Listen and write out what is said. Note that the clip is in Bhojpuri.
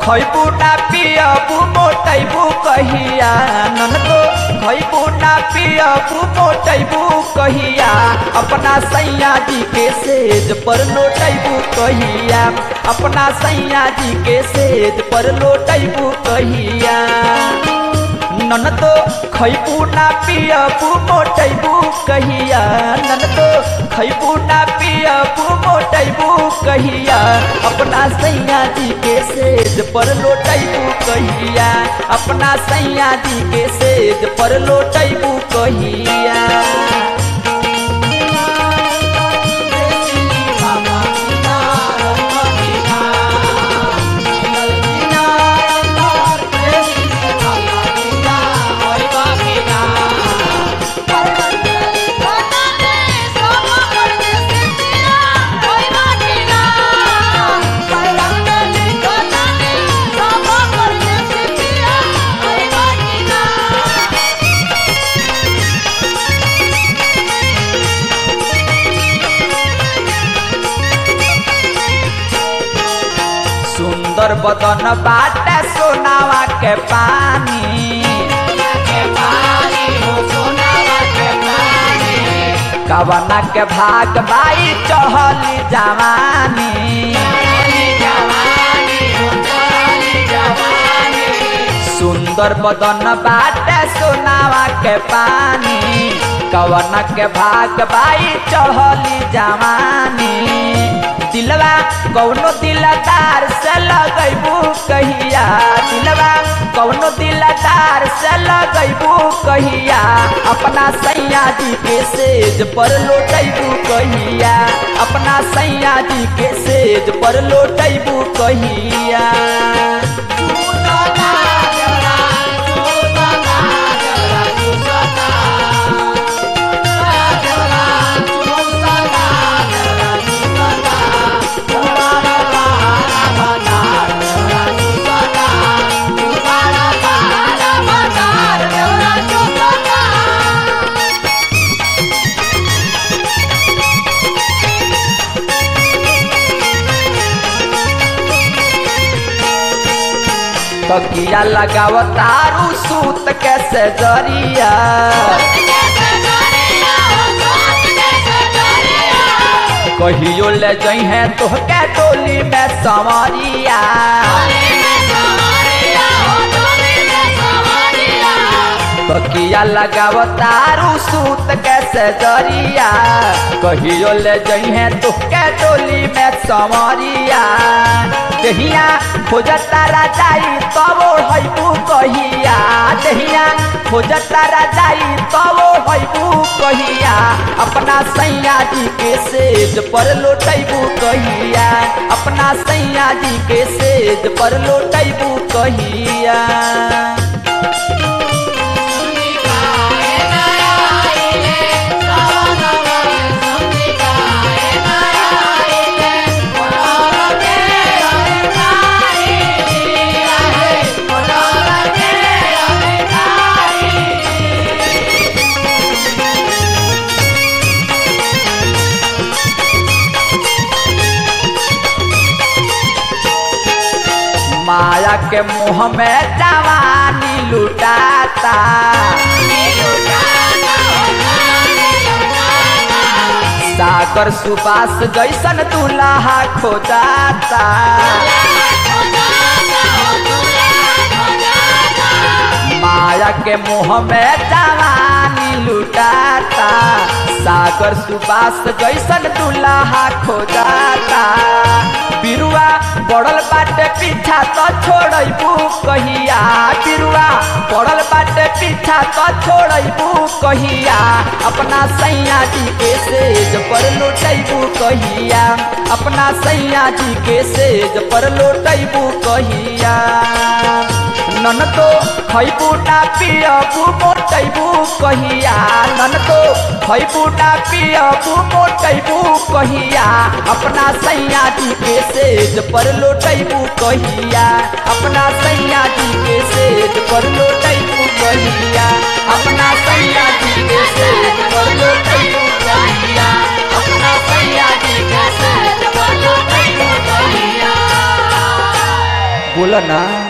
खैबू ना पियबू मोटैबू कहिया ननदो खैबू ना पियबू मोटैबू कहिया अपना सैया जी के सेज पर लोटैबू कहिया अपना सैया जी के सेज पर लोटैबू कहिया ननदो खैबू ना पियबू मोटैबू कहिया ननदो खैबू ना पियबू मोटैबू कहिया अपना सैया जी के सेज पर लोटैबू कहिया अपना सैया जी के सेज पर लोटैबू कहिया सुंदर बदन बाटे सोनावा के पानी कवना के भाग बाई चहली जवानी सुंदर बदन बाटे सोनावा के पानी कवना के भाग बाई चढ़ली जवानी दिलवा कौनो दिलदार से लगैबू कहिया दिलवा कौनो दिलदार से लगैबू कहिया अपना सैया जी के सेज पर लोटैबू कहिया अपना सैया जी के सेज पर लोटैबू कहिया तकिया लगाव तारू सूत कैसे जरिया कहियो ले जई है तोहके टोली में संवरिया तकिया लगाव तारू सूत कैसे जरिया कहियो ले जई है तोहके टोली में संवरिया दहिया खोजता राजाई तब हैबू कहिया दहिया खोजता राजाई तब हैबू कहिया अपना सैया जी के सेज पर लोटैबू कहिया अपना सैया जी के सेज पर लोटैबू कहिया माया के मुँह में जवानी लुटाता सागर सुबास जैसन दुल्हा खोजाता माया के मुँह में जवानी लुटाता सागर सुबास जैसन दुल्हा खोजाता बिरुआ पड़ल बाटे पीछा तो छोड़बू कहिया बिरुआ पड़ल बाटे पीछा तो छोड़बू कहिया अपना सैया जी के सेज पर लौटबू कहिया अपना सैया जी के सेज पर लौटबू कहिया नन तो खैबू ना पियबू मोटैबू कहिया नन तो खैबू ना पियबू मोटैबू कहिया अपना सैया जी के सेज पर लोटैबू कहिया अपना सैया जी के सेज पर लोटैबू कहिया अपना सैया जी के सेज पर लोटैबू कहिया अपना सैया जी के सेज पर लोटैबू कहिया बोल बोला ना